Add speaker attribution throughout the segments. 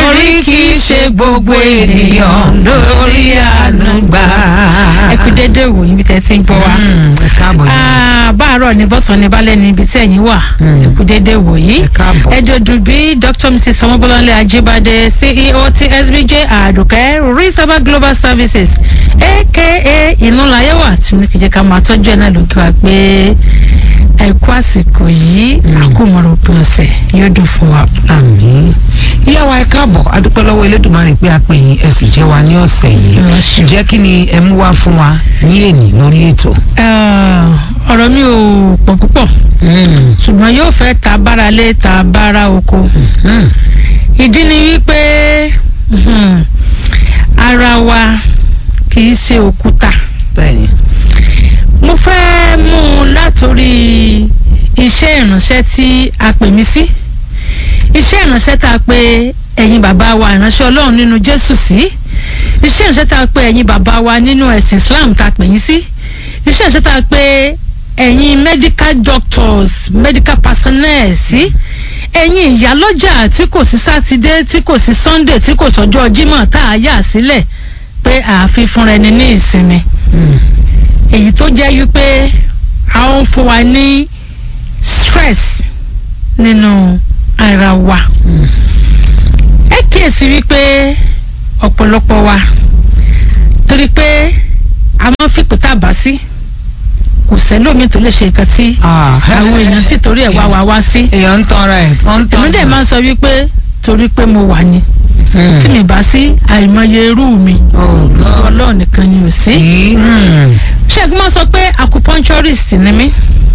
Speaker 1: torí kì í ṣe gbogbo ènìyàn lórí àánú gbà.
Speaker 2: ẹ kú dédé wò yín bí tẹ́ ti ń gbọ́ wa.
Speaker 1: ẹ káàbọ̀ yìí.
Speaker 2: Ah, báàárọ̀ ní bọ́sàn ní balẹ̀ ní ibi tí ẹ̀yin wà
Speaker 1: Mm.
Speaker 2: ẹ kú dédé wò yìí.
Speaker 1: Ẹ káàbọ̀.
Speaker 2: ẹ dòdò bí dr mrs ọmọbọlọlẹ ajibade ceo ti sbj àdùkẹ́ reservoir global services aka ìnúlayẹwà tí mo ní kí jẹ́ ká máa tọ́jú ẹ̀ náà lókè wá pé ẹ kú àsìkò yìí àkómọ̀rọ̀ òpin ọ̀sẹ̀ yóò dùn fún wa.
Speaker 1: àmín ìyá wa ẹ káàbọ̀ adúpẹ́ lọ́wọ́ elédùnmarè pé a pè yín ẹ sì jẹ́ wa ní ọ̀sẹ̀ yìí
Speaker 2: Ẹ ṣeun.
Speaker 1: ǹjẹ́ kí ni ẹ mú wá fún wa ní èní lórí ètò.
Speaker 2: Ah, ọ̀rọ̀ mi ò pọ̀ púpọ̀ ṣùgbọ́n yóò fẹ́ ta bára lé ta bára oko.
Speaker 1: Mm.
Speaker 2: ìdí ni wípé mhm, ara wa kì í ṣe òkúta
Speaker 1: bẹ́ẹ̀ni
Speaker 2: mo fẹ́ mú un látòrí iṣẹ́ ìránṣẹ́ tí a pè mí sí iṣẹ́ ìránṣẹ́ tá a pè ẹ̀yin bàbá wa ìránṣẹ́ ọlọ́run nínú jésù sí iṣẹ́ ìránṣẹ́ tá a pè ẹ̀yin bàbá wa nínú ẹ̀sìn islam tá a pè yín sí iṣẹ́ ìránṣẹ́ tá a pè ẹ̀yin medical doctors medical personnel sí ẹ̀yin ìyálọ́jà tí kò sí sátidé tí kò sí sunday tí kò sọ́jọ́ jímọ̀ tá a yà sílẹ̀ pé ààfin fúnra ẹni ní ìsinmi
Speaker 1: Mm.
Speaker 2: èyí tó jẹ́ wípé a ń fún wa ní stress nínú ara wa
Speaker 1: Mm.
Speaker 2: ẹ kíyèsí wípé ọ̀pọ̀lọpọ̀ wa torí pé a máa ń fipò tá a bá sí kò sẹ́lómi tó lè ṣe nǹkan tí
Speaker 1: Ah.
Speaker 2: àwọn èèyàn tí torí ẹ̀ wá wa wá sí
Speaker 1: èèyàn ń tanra ẹ̀ wọ́n ń
Speaker 2: èmi
Speaker 1: tanra
Speaker 2: dẹ̀ máa ń sọ wípé torí pé mo wà ní
Speaker 1: Mm.
Speaker 2: tí mi bá sí àìmọye irú mi
Speaker 1: Oh, God.
Speaker 2: ọlọ́run nìkan ni ò sí.
Speaker 1: Sí. Mm.
Speaker 2: ṣẹ́gun máa sọ pé acupuncturist ni mí.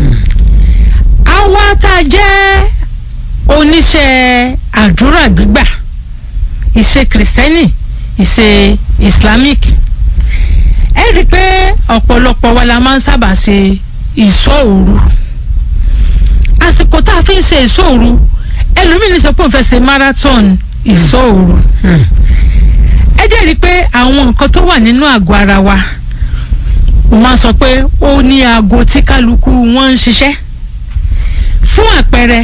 Speaker 2: àwa tá a jẹ́ oníṣẹ́ àdúrà gbígbà ìṣe kìrìsìtẹ́nì ìṣe islamic ẹ rí i pé ọ̀pọ̀lọpọ̀ wa la máa ń sábà ṣe ìṣọ́ òru àsìkò tá a fi ń ṣe ìṣọ́ òru ẹlòmíì ní sọ pé òun fẹ́ ṣe marathon ìṣọ́ òru
Speaker 1: Mm.
Speaker 2: ẹ dẹ̀ rí i pé àwọn nǹkan tó wà nínú àgọ́ ara wa mo máa sọ pé ó ní aago tí kálukú wọn ń ṣiṣẹ́ fún àpẹẹrẹ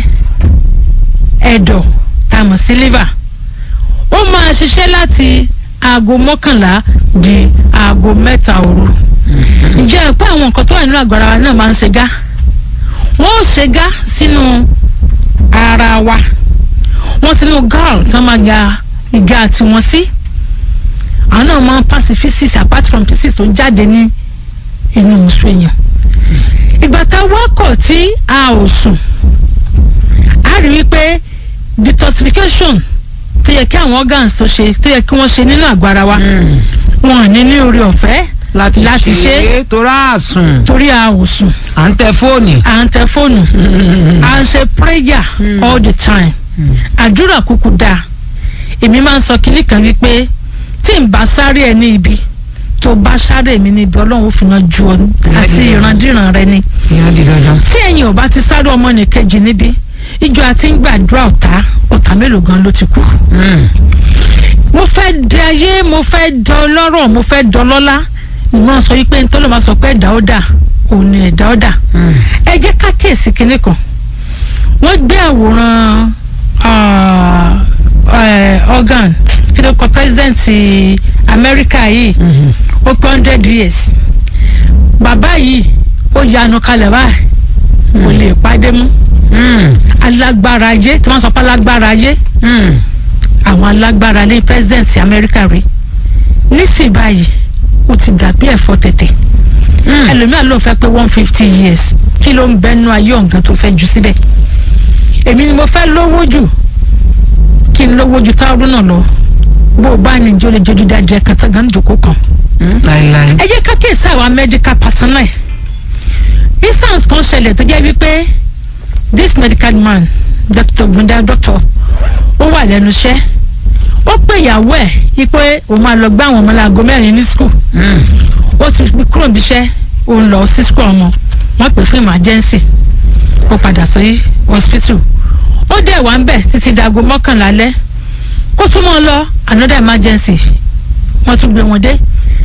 Speaker 2: ẹ̀dọ̀ tá a mọ̀ sí liver ó máa ṣiṣẹ́ láti aago mọ́kànlá di aago mẹ́ta òru ǹjẹ́ ẹ pé àwọn nǹkan tó wà nínú àgọ́ ara wa náà máa ń ṣe gá wọ́n ó ṣe gá sínú ara wa wọ́n sínú gall tán máa ya ìgá tiwọn sí àwọn náà máa ń pass physics apart from physics tó ń jáde ní inú oṣù èèyàn ìgbà tá a wá kọ̀ tí a ò sùn a rí wípé detoxification tó yẹ kí àwọn organs tó ṣe tó yẹ kí wọ́n ṣe nínú àgọ́ ara wa
Speaker 1: Mm.
Speaker 2: wọn ò ní ní orí ọ̀fẹ́
Speaker 1: láti
Speaker 2: Láti ṣe.
Speaker 1: ṣe torí àsùn
Speaker 2: torí a ò sùn
Speaker 1: à ń tẹ fóònù.
Speaker 2: à ń tẹ fóònù à ń ṣe prayer
Speaker 1: Mm.
Speaker 2: all the time
Speaker 1: Mm.
Speaker 2: àdúrà kúkú dáa èmi máa ń sọ kinní kan wípé tí n bá sáré ẹ ní ibi tó bá sáré mi ní ibi ọlọ́run ó fi náà ju ọ àti
Speaker 1: Ìyá
Speaker 2: ìrandíran rẹ ni
Speaker 1: ìyá di dandan.
Speaker 2: tí ẹ̀yin ò bá ti sáré ọmọ nìkejì níbi ìjọ àti ń gbàdúrà ọ̀tá ọ̀tá mélòó gan ló ti kú.
Speaker 1: Mm.
Speaker 2: mo fẹ́ di ayé mo fẹ́ di ọlọ́rọ̀ mo fẹ́ di ọlọ́lá ìmọ̀ sọ wípé nítorí ló máa sọ pé ẹ̀dá ó dà òun ni ẹ̀dá ó dà
Speaker 1: Mm.
Speaker 2: ẹ jẹ́ ká kíyèsí kinní kan wọ́n gbé àwòrán ah, eh, organ kí ló kọ president Amẹ́ríkà yìí
Speaker 1: Mhm.
Speaker 2: ó pé hundred years bàbá yìí ó yanu kalẹ̀ báyìí kò lè pàdé mú
Speaker 1: Mm.
Speaker 2: alágbára ayé tí wọ́n sọ pé alágbára ayé
Speaker 1: Mm.
Speaker 2: àwọn alágbára ní president Amẹ́ríkà rí nísìnyí báyìí ó ti dàbí ẹ̀fọ́ tètè
Speaker 1: Mm.
Speaker 2: ẹlòmíà ló ń fẹ́ pé one fifty years kí ló ń bẹnu ayé ọ̀gán tó fẹ́ jù síbẹ̀ èmi ni mo fẹ́ lówó jù kí n lówó ju táwọn náà lọ bó o bá ní ìjọ lè jọjú dáadé kàtà gan jòkó kan
Speaker 1: Mm. láíláí.
Speaker 2: ẹ jẹ́ ká kíyèsí àwọn medical personnel instance kan ṣẹlẹ̀ tó jẹ́ wípé this medical man doctor gbunda doctor ó wà lẹ́nu iṣẹ́ ó pè ìyàwó ẹ̀ wípé òun máa lọ gbá àwọn ọmọ láago mẹ́rin ní school
Speaker 1: Mm.
Speaker 2: ó ti fi kúrò níbi iṣẹ́ ó ń lọ sí school ọmọ wọ́n pè fún emergency ó padà sí hospital ó dẹ̀ wá ń bẹ̀ títí dago mọ́kànlá lẹ́ kó tún mọ́ ọ lọ another emergency wọ́n tún gbé wọn dé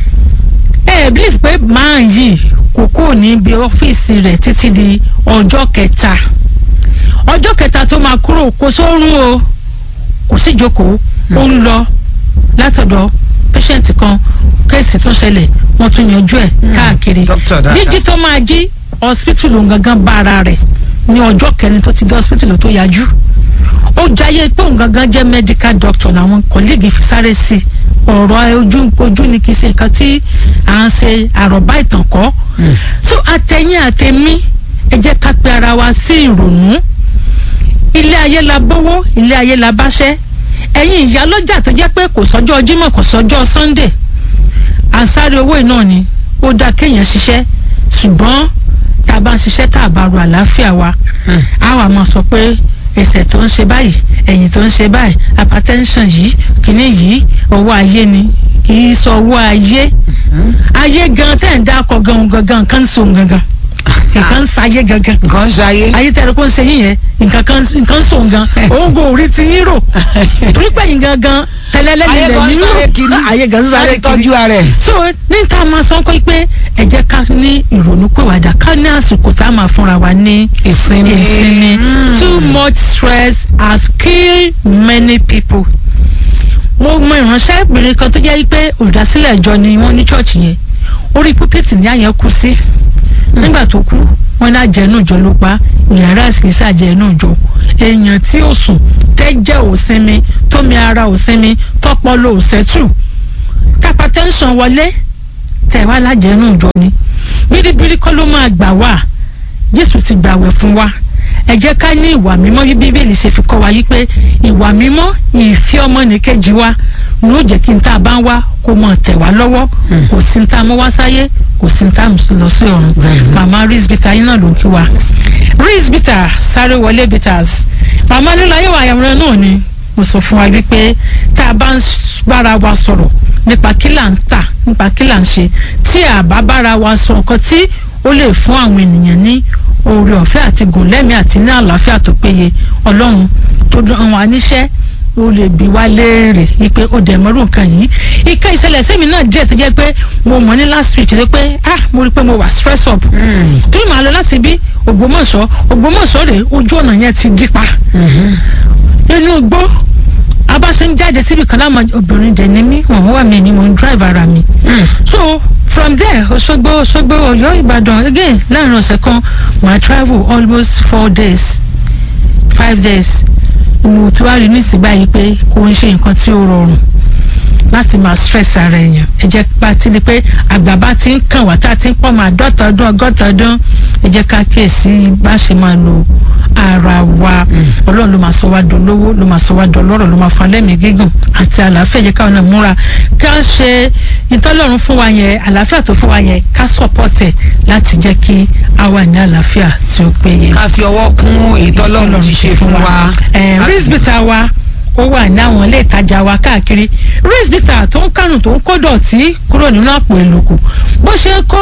Speaker 2: ẹ ẹ believe pé máa yìí kò kúrò níbi ọ́fíìsì rẹ̀ títí di ọjọ́ kẹta ọjọ́ kẹta tó máa kúrò kò sórun o kò sí ìjókòó ó ń lọ látọ̀dọ̀ patient kan kéèsì tún ṣẹlẹ̀ wọ́n tún yanjú ẹ̀ káàkiri
Speaker 1: Doctor dáadáa.
Speaker 2: jíjí tó máa jí hospital òun gangan bá ara rẹ̀ ní ọjọ́ kẹrin tó ti dé hospital tó yájú ó jayé pé òun gangan jẹ́ medical doctor làwọn kọ́lẹ́gì fi sáré sí i ọ̀rọ̀ ojú ojú ni kì í ṣe nǹkan tí à ń ṣe àròbá ìtàn kọ́ so àtẹ̀yìn àtẹ̀mí ẹ jẹ́ ká pe ara wa sí ìrònú ilé ayé la bówó ilé ayé la báṣẹ́ ẹ̀yin ìyá lọ́jà tó jẹ́ pé kò sọ́jọ́ Jímọ̀ kò sọ́jọ́ Sunday ànsáré owó iná ni ó dáa kéèyàn ṣiṣẹ́ ṣùgbọ́n tá a bá ń ṣiṣẹ́ tá a bá ro àlàáfíà wa a wà máa sọ pé ẹsẹ̀ tó ń ṣe báyìí ẹ̀yìn tó ń ṣe báyìí hypertension yìí kìíní yìí owó ayé ni kì í sọ owó ayé ayé gan tẹ̀ ń dákọ̀ gan gangan nǹkan ń so gangan nǹkan ń sayé gangan
Speaker 1: nǹkan ń ṣayé.
Speaker 2: ayé tẹ̀rẹ̀ kó ń ṣe yín yẹn nǹkan kan nǹkan ń so gan òun kò rí ti yín rò torí pé yín gangan tẹlẹlẹ
Speaker 1: ayé
Speaker 2: nílẹ̀
Speaker 1: kan ń
Speaker 2: yín
Speaker 1: sáré
Speaker 2: rò
Speaker 1: kiri
Speaker 2: ayé gan ń sáré
Speaker 1: láti
Speaker 2: kiri
Speaker 1: tọ́jú ara ẹ̀.
Speaker 2: so ní ta máa sọ pé pé ẹ jẹ́ ká ní ìrònú pèwàdà ká ní àsìkò tá a máa fúnra wa ní
Speaker 1: ìsinmi.
Speaker 2: ìsinmi
Speaker 1: Mm.
Speaker 2: too much stress has killed many people. mo mọ ìránṣẹ́bìnrin kan tó jẹ́ pé olùdásílẹ̀ ìjọ ni wọ́n ní chọ́ọ̀chì yẹn orí púpẹ̀tì ní àyẹ̀ kú sí nígbà tó kú wọn ní àjẹnú ìjọ ló pa yàrá ìsìnkísà àjẹnú ìjọ èèyàn tí ó sùn tẹ́jẹ̀ ò sinmi tómi ara ò sinmi tọ́pọlọ ò sẹ́tù tápá tẹ́ńsán wọlé tẹ̀ wá lájẹnú ìjọ ni bíríbírí kọ́ ló máa gbà wá jésù ti gbàwẹ̀ fún wa ẹ jẹ́ ká ní ìwà mímọ́ bí bíbélì ṣe fi kọ́ wa yí pé ìwà mímọ́ ìfẹ́ ọmọnìkejì wa ni ó jẹ́ kí n tá a bá ń wá kó mọ̀ tẹ̀ wá lọ́wọ́ kò sí n tá a mọ́ wá sáyé kò sí n tá a lọ sí ọ̀run
Speaker 1: Bẹ́ẹ̀ni.
Speaker 2: màmá Reese Bitter yín náà ló ń kí wa Reese Bitter sáré wọlé bitters màmá nílò ayé wa àyàwòrán náà ni mo sọ fún wa wípé tá a bá ń s- bára wa sọ̀rọ̀ nípa kí là ń tà nípa kí là ń ṣe tí a bá bára wa sọ nǹkan tí ó lè fún àwọn ènìyàn ní oore ọ̀fẹ́ àti gùn lẹ́mìí àti ní àlàáfíà tó péye ọlọ́run tó dán wa níṣẹ́ ó lè bi wá léèrè wípé ó dẹ̀ mọ́rú nǹkan yìí ìka ìṣẹ̀lẹ̀ sẹ́mi náà díẹ̀ tó jẹ́ pé mo mọ̀ ní last week tó pé ah mo rí i pé mo wà stress up torí màá lọ láti bí Ògbómọ̀ṣọ́ Ògbómọ̀ṣọ́ rèé ojú ọ̀nà yẹn ti dí pa inú igbó abáṣe ń jáde síbi kan láwọn obìnrin dẹ̀ ní mí wọ́n wà mí ni mò ń drive ara mi so from there Òṣogbo Òṣogbo Ọ̀yọ́ Ìbàdàn again láàrin ọ̀sẹ̀ kan màá travel almost four days five days mo ti wá rí nísìnyí báyìí pé kò ń ṣe nǹkan tí ó rọrùn láti máa stress ara èèyàn ẹ jẹ́ pa ti di pé àgbà bá ti ń kàn wá tá a ti ń pọ̀ máa dọ́ta ọdún ọgọ́ta ọdún ẹ jẹ́ ká kíyèsí bá ṣe máa lo ara wa ọlọ́run ló máa sọ wá dolówó ló máa sọ wá dọlọ́rọ̀ ló máa fún alẹ́mìí gígùn àti àlàáfíà ẹ jẹ́ káwọn náà múra ká ṣe ìtọ́lọ́run fún wa yẹn àlàáfíà tó fún wa yẹn ká support ẹ̀ láti jẹ́ kí a wà ní àlàáfíà tí ó péye
Speaker 1: ká fi ọwọ́ kún ìtọ́lọ́run ti ṣe fún wa.
Speaker 2: ẹ Reese Bitter wa ó wà ní àwọn ilé ìtajà wa káàkiri Reese Bitter tó ń kánù tó ń kó dọ̀tí kúrò nínú àpò ìlòkù bó ṣe kó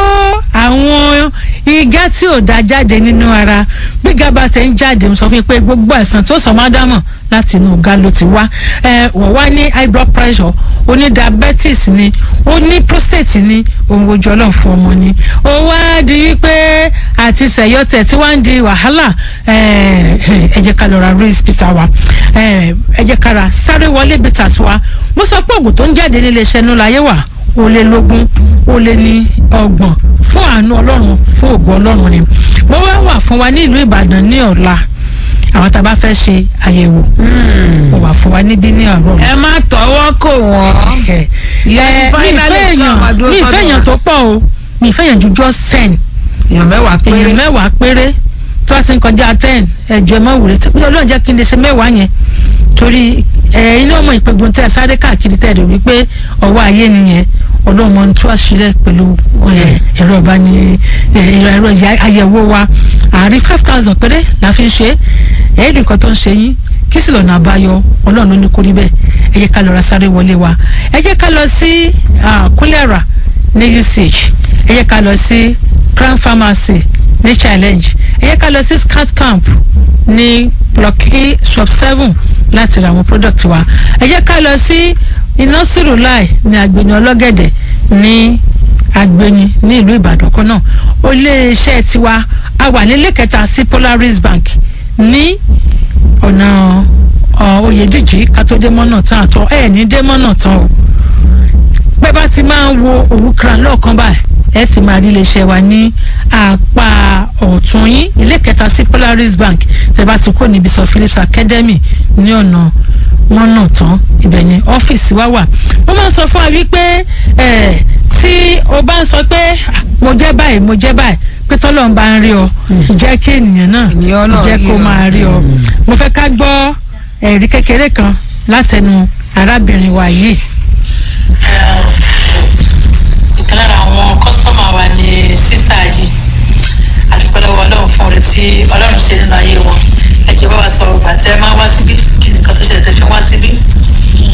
Speaker 2: àwọn igá tí ò da jáde nínú ara bí gaba ṣe ń jáde mo sọ fún yín pé gbogbo ẹ̀sán tó sọ máa dámọ̀ láti inú ọ̀gá ló ti wá ẹ wọ́n wá ní high blood pressure ó ní diabetes ni ó ní prostate ni òun ojú ọlọ́run fún ọmọ ni ó wá di wípé àti sẹ̀yọ́tẹ̀ tí wọ́n ń di wàhálà ẹ ẹ jẹ́ ká lọ ra Reese Bitter wa ẹ ẹ jẹ́ ká ra sáré wọlé bitters wa mo sọ pé oògùn tó ń jáde nílé iṣẹ́ nú láyé wà ó lé lógún ó lé ní ọgbọ̀n fún àánú ọlọ́run fún ògùn ọlọ́run ni mo wá wà fún wa ní ìlú Ìbàdàn ní ọ̀la àwọn tá a bá fẹ́ ṣe àyẹ̀wò mo wà fún wa níbí ní ọ̀rọ̀
Speaker 1: ẹ má tọwọ́ kò wọ́n.
Speaker 2: ẹ
Speaker 1: Ìyá
Speaker 2: ẹ mi
Speaker 1: finally
Speaker 2: ìfẹ́
Speaker 1: fún àwọn
Speaker 2: èèyàn
Speaker 1: àdúró
Speaker 2: mi ìfẹ́
Speaker 1: sọ́dọ̀
Speaker 2: èèyàn
Speaker 1: wa.
Speaker 2: tó pọ̀ o mi ìfẹ́ èèyàn ju just ten
Speaker 1: èèyàn mẹ́wàá péré.
Speaker 2: èèyàn mẹ́wàá péré tó bá ti ń kọjá ten ẹ̀jọ̀ ẹ̀ má wùrẹ́ tó bí ọlọ́run jẹ́ kí n lè ṣe mẹ́wàá yẹn torí ẹ̀ iná ọmọ ìpẹ́gun tẹ́ ẹ sáré káàkiri tẹ́ ẹ rẹ̀ wípé ọwọ́ ayé nìyẹn ọlọ́run mọ̀ ń tú àṣírí pẹ̀lú ẹ̀, ẹ̀rọ ìbáni ẹ̀, ẹ̀rọ ẹ̀rọ ìyá- àyẹ̀wò wa àárín five thousand péré la fi ń ṣe é ẹ̀ẹ́dì nǹkan tó ń ṣe yín kí sì lọ́nà àbáyọ ọlọ́run ló ní kó rí bẹ́ẹ̀ ẹ jẹ́ ká lọ ra sáré wọlé wa ẹ jẹ́ ká lọ sí ah, kúlẹ̀rà ní UCH ẹ jẹ́ ká lọ sí Crown Pharmacy ní challenge ẹ jẹ́ ká lọ sí scat camp ní block e shop seven láti ra àwọn product wa ẹ jẹ́ ká lọ sí iná sírùláì ní agbeni ọlọ́gẹ̀dẹ̀ ní agbeni ní ìlú ìbàdàn kan náà ó lé iṣẹ́ tiwa a wà nílé kẹta sí Polaris Bank ní ọ̀nà ọ̀, oyèdíjì ká tó dé mọ́nà tán àtọ ẹ̀ ní dé mọ́nà tán o pé bá ti máa ń wo òwúkra lọ́ọ̀kan báyìí ẹ ti máa rí iléeṣẹ́ wa ní apá ọ̀tún yín ilé kẹta sí Polaris Bank tẹ́ bá ti kó níbi sọ Phillips Academy ní ọ̀nà mọ́nà tán ibẹ̀ ni ọ́fíìsì wa wà mo máa ń sọ fún wa wípé ẹ̀ tí o bá ń sọ pé "Ah, mo jẹ́ báyìí mo jẹ́ báyìí pé tọ́lọ́ ń bá ń rí ọ jẹ́ kí ènìyàn náà
Speaker 1: Ènìyàn náà
Speaker 2: jẹ́
Speaker 1: rí
Speaker 2: kó
Speaker 1: ọ.
Speaker 2: máa rí ọ
Speaker 1: Mm.
Speaker 2: mo fẹ́ ká gbọ́ ẹ̀rí kékeré kan látẹnu arábìnrin wa yìí.
Speaker 3: ìkan lára àwọn kọ́sítọ́mà wa ni sísá yìí àdúpẹ́ lọ́wọ́ ọlọ́run fún oore tí ọlọ́run ṣe nínú ayé wọn ẹ jẹ́ bá wa sọ̀rọ̀ gbà tẹ́ ẹ máa wá síbí kí nìkan tó ṣẹlẹ̀ tẹ́ fi wá síbí